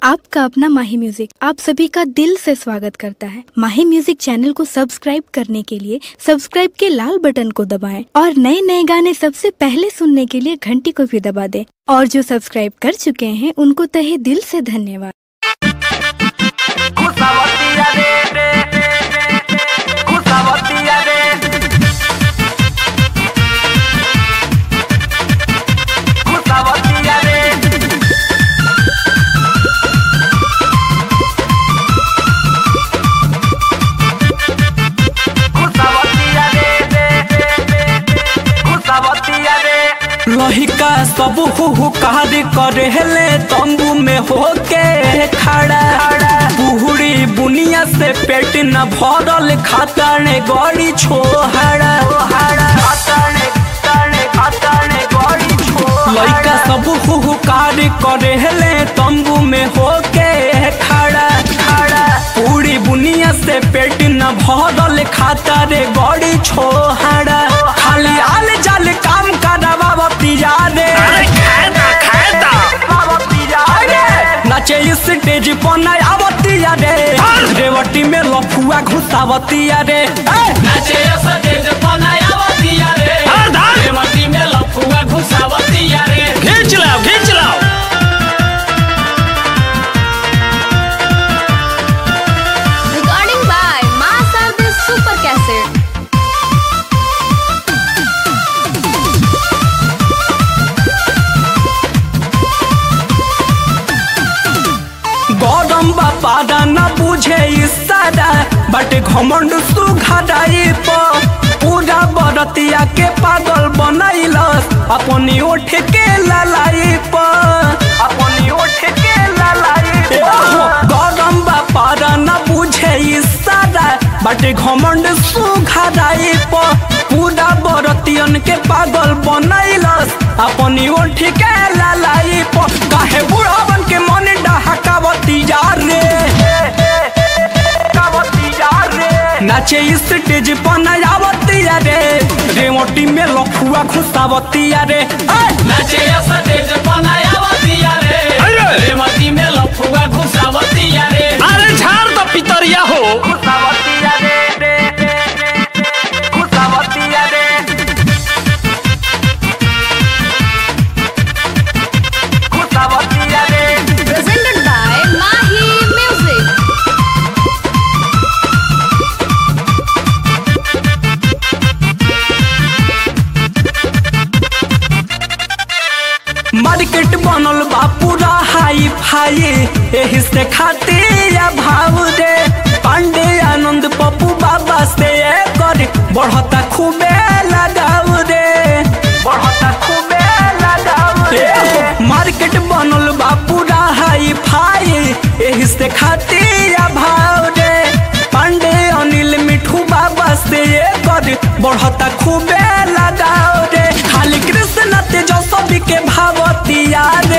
आपका अपना माही म्यूजिक आप सभी का दिल से स्वागत करता है माही म्यूजिक चैनल को सब्सक्राइब करने के लिए सब्सक्राइब के लाल बटन को दबाएं और नए नए गाने सबसे पहले सुनने के लिए घंटी को भी दबा दें और जो सब्सक्राइब कर चुके हैं उनको तहे दिल से धन्यवाद खुशावतिया रे रे रे रे खुशावतिया रे खुशावतिया रे खुशावतिया रे रे रे खुशावतिया रे लहिका सब हुहुकार करे ले तंबू में होके खड़ा बुहड़ी बुनिया से पेट न भरल खाता ने गड़ी छोहड़ा लइका सब हुहुकार करे ले तंबू में होके खड़ा पूरी बुनिया से पेट न भरल खाता रे गड़ी छोहड़ा खाली आल जाल काम करवा पिया रे नाचे स्टेज पर नया आवतिया रे रेवटी में लफुआ घुसावतिया रे नाचे सतेज पनायावतिया रे रेवती में लफुआ घुसावतिया रे खींच लाओ खींच लाओ Recording by Masar the Super Cassette. गौरम बापादा न बुझे इशारा बट घमंड सुघाई पर पूरा बरतिया के पागल बनैलस अपनी ओठ के ललाई पर अपनी ओठ के ललाई गौरम बापादा न बुझे इशारा बट घमंड सुघाई पर पूरा बरतियन के पागल बनैलस अपनी ओठ के ललाई पर काहे बुढ़ावन के मन डहकावती जा रे नाचे स्टेज पर नयावती रे रेवटी में लखुआ घुसावती रे नाचे सतेज पनायावतिया रे रेवती में लफुआ घुसावतिया रे अरे झाड़ तो पितरिया हो Presented by Mahi Music. Market बनल बा पूरा हाई फाई एही से खाते या भाव दे पांडे आनंद पप्पू बाबा से कर बढ़ता खूबे लगाव दे बढ़ता खूबे लगाव दे मार्केट बनल बा पूरा हाई फाई एही से खाते या भाव दे पांडे अनिल मिठू बाबा से कर बढ़ता खूबे लगाव दे खाली कृष्ण तेजस्वी के भावतिया रे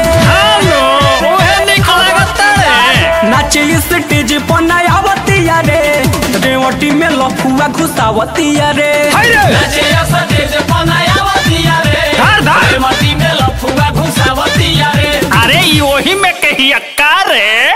नाचे स्टेज पर नयावतिया रे रेवटी में लफुआ घुसावतिया रे नाचे सतेज पनायावतिया रे रेवती में लफुआ घुसावतिया रे अरे वही में कही अक्का रे